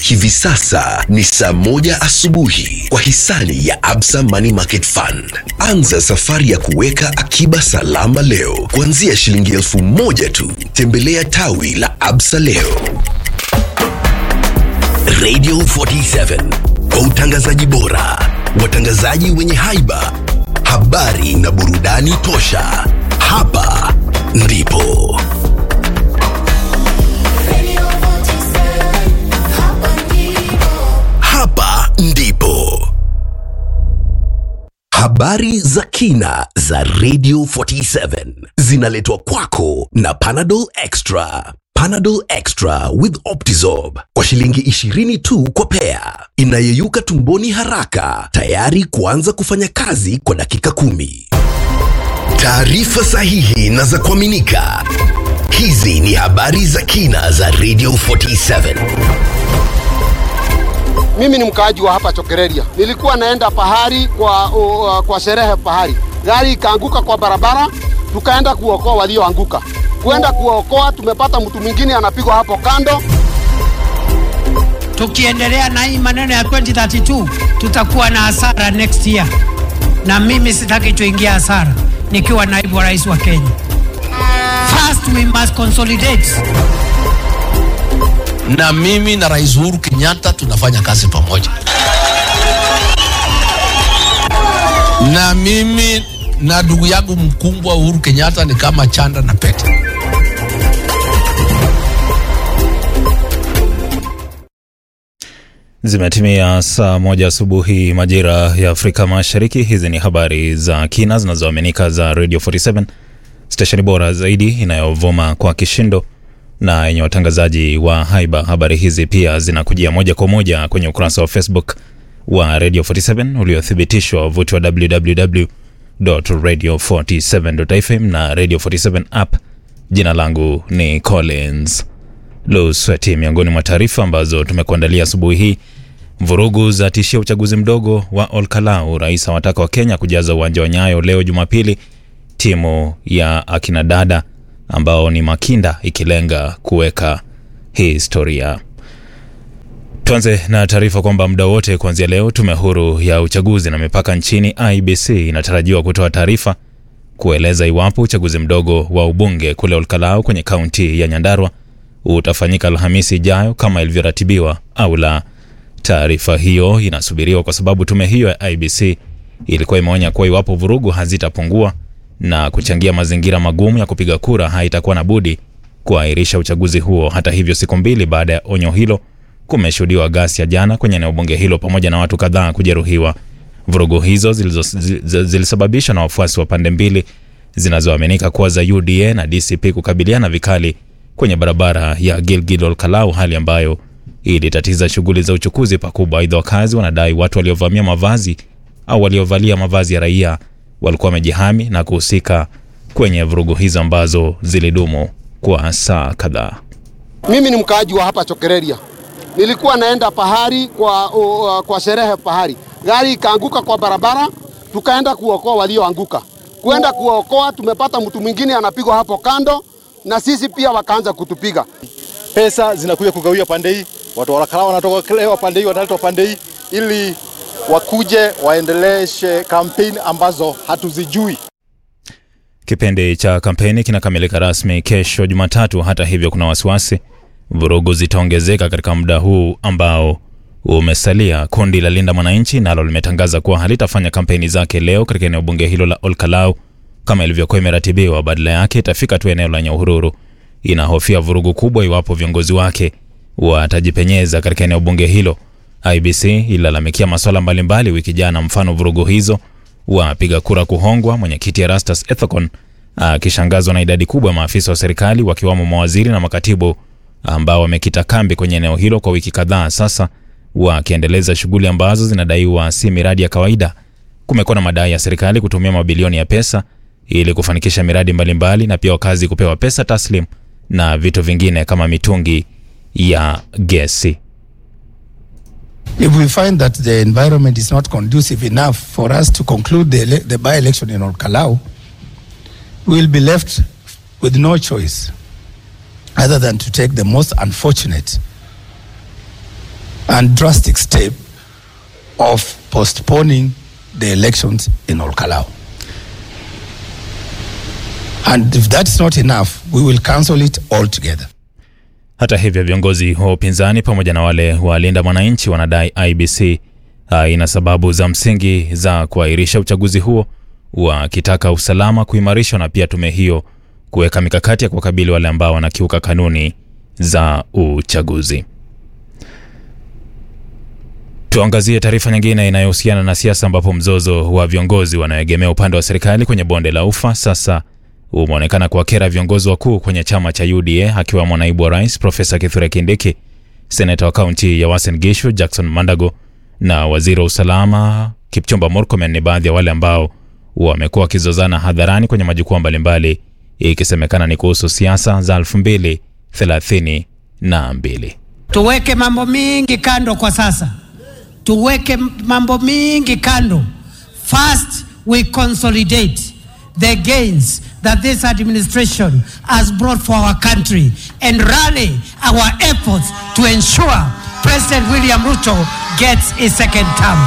Hivi sasa ni saa moja asubuhi kwa hisani ya Absa Money Market Fund. Anza safari ya kuweka akiba salama leo kuanzia shilingi elfu moja tu. Tembelea tawi la Absa leo. Radio 47 kwa utangazaji bora, watangazaji wenye haiba, habari na burudani tosha. Hapa ndipo hapa ndipo habari za kina za Radio 47 zinaletwa kwako na Panadol Extra. Panadol Extra with Optizorb kwa shilingi 20 tu kwa pea, inayeyuka tumboni haraka, tayari kuanza kufanya kazi kwa dakika kumi. Taarifa sahihi na za kuaminika. Hizi ni habari za kina za Radio 47. Mimi ni mkaaji wa hapa Chokereria. Nilikuwa naenda pahari kwa, uh, kwa sherehe pahari, gari ikaanguka kwa barabara, tukaenda kuokoa walioanguka. Kuenda kuokoa, tumepata mtu mwingine anapigwa hapo kando. Tukiendelea na hii maneno ya 2032 tutakuwa na hasara next year, na mimi sitaki tuingia hasara nikiwa naibu wa rais wa Kenya. First we must consolidate. na mimi na Rais Uhuru Kenyatta tunafanya kazi pamoja, na mimi na ndugu yangu mkubwa Uhuru Kenyatta ni kama chanda na pete. Zimetimia saa moja asubuhi majira ya Afrika Mashariki. Hizi ni habari za kina zinazoaminika za Radio 47 stesheni bora zaidi inayovuma kwa kishindo na yenye watangazaji wa haiba. Habari hizi pia zinakujia moja kwa moja kwenye ukurasa wa Facebook wa Radio 47 uliothibitishwa wavuti wa www.radio47.fm na Radio 47 app. Jina langu ni Collins Lusweti. Miongoni mwa taarifa ambazo tumekuandalia asubuhi hii: vurugu za tishia uchaguzi mdogo wa Olkalau. Rais awataka wa Kenya kujaza uwanja wa Nyayo leo Jumapili. Timu ya akina dada ambao ni Makinda ikilenga kuweka historia. Tuanze na taarifa kwamba muda wote kuanzia leo, tume huru ya uchaguzi na mipaka nchini IBC inatarajiwa kutoa taarifa kueleza iwapo uchaguzi mdogo wa ubunge kule Olkalau kwenye kaunti ya Nyandarua utafanyika Alhamisi ijayo kama ilivyoratibiwa au la. Taarifa hiyo inasubiriwa kwa sababu tume hiyo ya IBC ilikuwa imeonya kuwa iwapo vurugu hazitapungua na kuchangia mazingira magumu ya kupiga kura, haitakuwa na budi kuahirisha uchaguzi huo. Hata hivyo, siku mbili baada ya onyo hilo, kumeshuhudiwa ghasia jana kwenye eneo bunge hilo pamoja na watu kadhaa kujeruhiwa. Vurugu hizo zilizo- zi- zilisababishwa na wafuasi wa pande mbili zinazoaminika kuwa za UDA na DCP kukabiliana vikali kwenye barabara ya Gilgil Olkalau, hali ambayo ilitatiza shughuli za uchukuzi pakubwa. Aidha, wakazi wanadai watu waliovamia mavazi au waliovalia mavazi ya raia walikuwa wamejihami na kuhusika kwenye vurugu hizo ambazo zilidumu kwa saa kadhaa. Mimi ni mkaaji wa hapa Chokereria. Nilikuwa naenda pahari kwa, uh, kwa sherehe pahari, gari ikaanguka kwa barabara, tukaenda kuokoa walioanguka. Kuenda kuokoa, tumepata mtu mwingine anapigwa hapo kando, na sisi pia wakaanza kutupiga. pesa zinakuja kugawia pande hii, watu wa Olkalau wanatolewa pande hii, wanaletwa pande hii ili wakuje waendeleshe kampeni ambazo hatuzijui. Kipindi cha kampeni kinakamilika rasmi kesho Jumatatu. Hata hivyo, kuna wasiwasi vurugu zitaongezeka katika muda huu ambao umesalia. Kundi la Linda Mwananchi nalo limetangaza kuwa halitafanya kampeni zake leo katika eneo bunge hilo la Olkalau kama ilivyokuwa imeratibiwa. Badala yake itafika tu eneo la Nyahururu. Inahofia vurugu kubwa iwapo viongozi wake watajipenyeza katika eneo bunge hilo. IBC ililalamikia masuala mbalimbali wiki jana, mfano vurugu hizo, wapiga kura kuhongwa, mwenyekiti Erastus Ethekon akishangazwa na idadi kubwa ya maafisa wa serikali wakiwamo mawaziri na makatibu ambao wamekita kambi kwenye eneo hilo kwa wiki kadhaa sasa, wakiendeleza shughuli ambazo zinadaiwa si miradi ya kawaida. Kumekuwa na madai ya serikali kutumia mabilioni ya pesa ili kufanikisha miradi mbalimbali na pia wakazi kupewa pesa taslim na vitu vingine kama mitungi ya gesi. If we find that the environment is not conducive enough for us to conclude the, ele- the by-election in Olkalau, we will be left with no choice other than to take the most unfortunate and drastic step of postponing the elections in Olkalau. And if that's not enough, we will cancel it altogether. Hata hivyo viongozi wa upinzani pamoja na wale walinda mwananchi wanadai IBC haina sababu za msingi za kuahirisha uchaguzi huo, wakitaka usalama kuimarishwa na pia tume hiyo kuweka mikakati ya kuwakabili wale ambao wanakiuka kanuni za uchaguzi. Tuangazie taarifa nyingine inayohusiana na siasa, ambapo mzozo wa viongozi wanaoegemea upande wa serikali kwenye bonde la Ufa sasa umeonekana kuwakera viongozi wakuu kwenye chama cha UDA akiwemo naibu wa rais Profesa Kithure Kindiki, seneta wa kaunti ya Uasin Gishu Jackson Mandago na waziri wa usalama Kipchumba Murkomen ni baadhi ya wale ambao wamekuwa wakizozana hadharani kwenye majukwaa mbalimbali, ikisemekana ni kuhusu siasa za 2032. Tuweke mambo mingi kando kwa sasa, tuweke mambo mingi kando. First we consolidate the gains that this administration has brought for our country and rally our efforts to ensure President William Ruto gets a second term.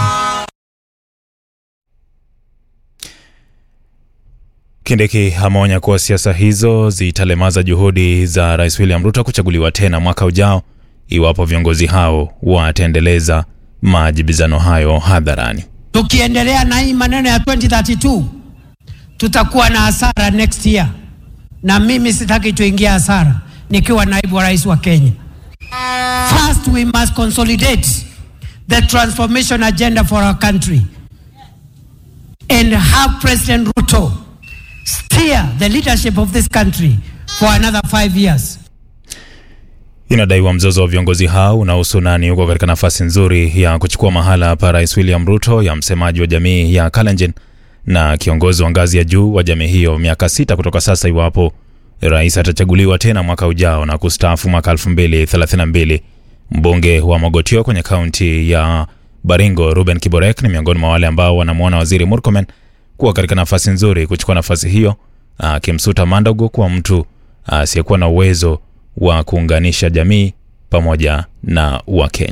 Kindiki ameonya kuwa siasa hizo zitalemaza juhudi za Rais William Ruto kuchaguliwa tena mwaka ujao iwapo viongozi hao wataendeleza majibizano hayo hadharani. Tukiendelea na hii maneno ya 2032 tutakuwa na hasara next year, na mimi sitaki tuingia hasara nikiwa naibu wa rais wa Kenya. First we must consolidate the transformation agenda for our country and have President Ruto steer the leadership of this country for another five years. Inadaiwa mzozo wa viongozi hao unahusu nani yuko katika nafasi nzuri ya kuchukua mahala pa Rais William Ruto ya msemaji wa jamii ya Kalenjin na kiongozi wa ngazi ya juu wa jamii hiyo miaka sita kutoka sasa, iwapo rais atachaguliwa tena mwaka ujao na kustaafu mwaka 2032. Mbunge wa Mogotio kwenye kaunti ya Baringo Ruben Kiborek ni miongoni mwa wale ambao wanamwona Waziri Murkomen kuwa katika nafasi nzuri kuchukua nafasi hiyo, akimsuta Mandago kuwa mtu asiyekuwa na uwezo wa kuunganisha jamii pamoja na Wakenya.